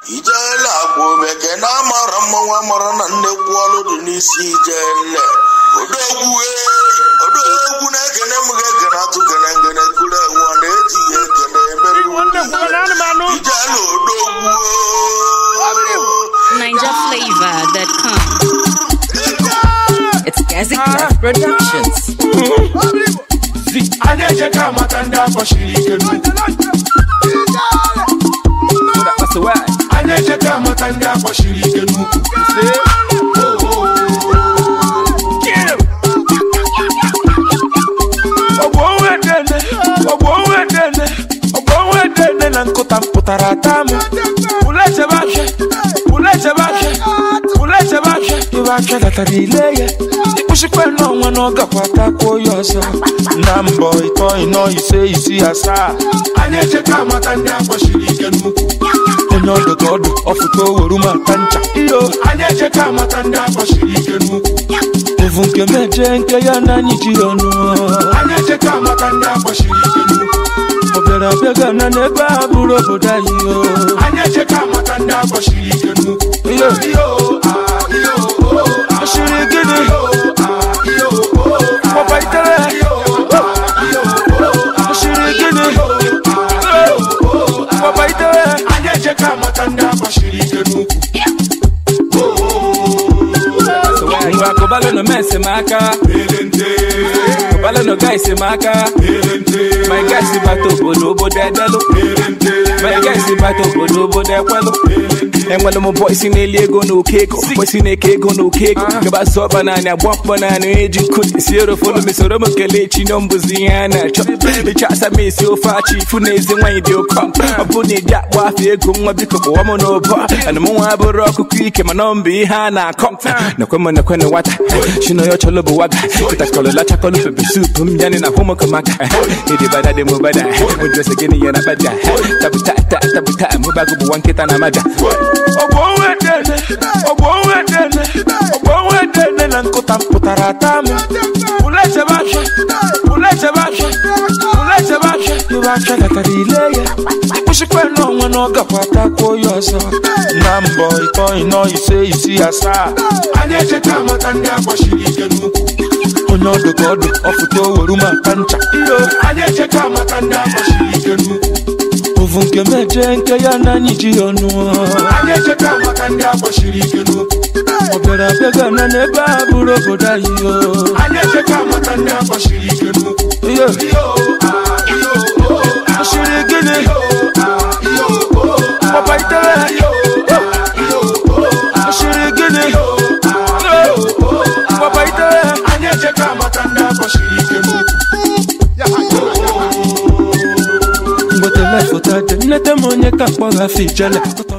ijele agwa omeke na amara mmanwụ amara na nnekwu ọlụ dị n'isi ijele odogwu ee odogwu na-ekene m ga-ekene atụ gene ngene kuru enwe ọ na-etinye ekene emere ijele odogwu NinjaFlavor.com. It's Gazi Craft Productions. a na-eje ka amata ndị akpọchiri ike n'ukwu a na-eje ka amata ndị akpọchiri ike n'ukwu ọgbọ onwe dene ọgbọ onwe dene ọgbọ onwe dene na nkụta mpụtara ata m pụla echebe afịa pụla echebe afịa pụla echebe afịa ịbe afịa latara ile ya ịkpụchikwa n'ọnwa na ọ gakwa takwuo ya ọzọ na mbọ ịtọ ịnọ ise isi asaa anyị echeka amata ndị akpọchiri ike n'ukwu onye ọdụ ka ọdụ ọfụta oweru ma ta ncha iyo anyị echeka amata ndị akpọchiri ike n'ukwu ovu nke meje nke ya na anyị ji ọnụ anyị echeka amata ndị akpọchiri ike n'ukwu ọ bịara abịa gana n'ebe a bụrụ obodo anyị o anyị echeka amata ndị akpọchiri ike n'ukwu iyo iyo ah, iyo oh, ah, ọchịrị gịnị papa itere ọchịrị gịnị papa itere anyị echeka amata ndị akpọchiri ike n'ukwu ngwa kụbalụ nọ mes m aka kụbalụ nọ gais m aka my guys bata obodo obodo edelụ my guys bata obodo obodo ekwelụ enwere m bọisi na-eli ego na oke ego bọisi na-eke ego na oke ego gaba sọ ọba naanị agba mkpọ naanị eji nkụ si erofonu mesoro m kelee chinyo mbụzi ihe a na-achọ ịcha asa m esi ofe achị ifu na ezi nwaanyị dị ụkọ ọ bụ na ịdị akpọ afọ ego nwa biko kpọwa m n'ụbọ ana m nwa bụrụ ọkụkọ ike mana ọ mbụ ihe a na-akọ nakwe m nakwe na nwata chino yo cholo bụ waga kịtakọlụ lachakọlụ pepe sup m yanị na hụmụkọmaka ịdị bada dị m bada ụjọsị gịnị ya na bada tabuta tabuta mụbago bụ nwa nkịta na amaja ọgbọ onwe dene ọgbọ onwe dene ọgbọ onwe dene na nkụta mpụtara ata m pụla echebe afịa pụla echebe afịa pụla echebe afịa ịbe afịa latara ile ya ịkpụchikwa n'ọnwa na ọ gakwa takwuo ya ọzọ na mbọ ịtọ ịnọ ise isi asaa anyị echeka amata ndị akpọchiri ike n'ukwu onye ọdụ ka ọdụ ọfụta oweru ma ta ncha iyo anyị echeka amata ndị akpọchiri ike n'ukwu ovu nke meje nke ya na anyị ji ọnụ anyị echeka amata ndị akpọchiri ike n'ukwu ọ bịara abịa gana n'ebe a bụrụ obodo anyị o anyị echeka amata ndị akpọchiri ike n'ukwu iyo ọchịrị gịnị papa itere ọchịrị gịnị papa itere anyị echeka amata ndị akpọchiri ike n'ukwu mgbetele foto dị nnete m onye ka mkpọghafe ijele